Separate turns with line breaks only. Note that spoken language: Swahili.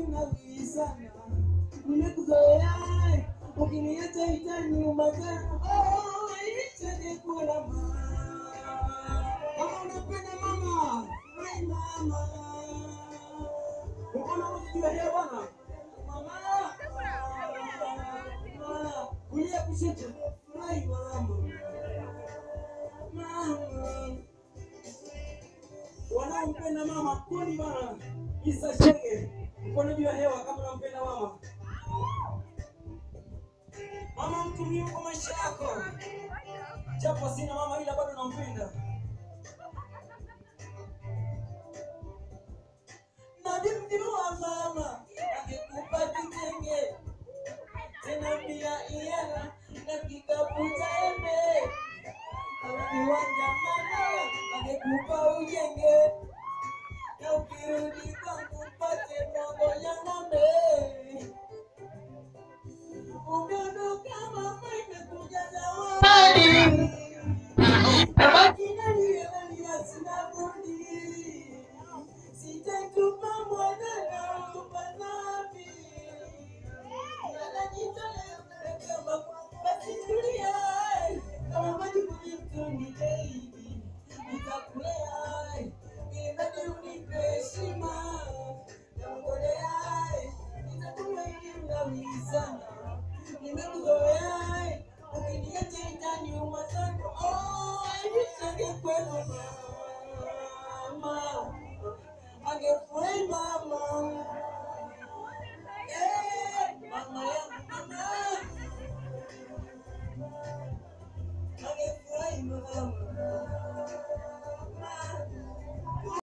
kunawiri sana, nimekuzoea ukiniacha itaniuma sana. Oh, itanekula mama, kama unapenda mama, ai mama, mbona unajua hiyo bwana mama, mama, kulia kushoto, ai mama, mama wanaompenda mama kuni bana Isa Shege, mkono juu ya hewa kama unampenda mama. Mama mtu muhimu kwa maisha yako, japo sina mama ila bado nampenda. Nadimdimua mama akikupa kitenge tena pia iana na kikapu cha embe Kiwanja mana angekupa ujenge na ukirudi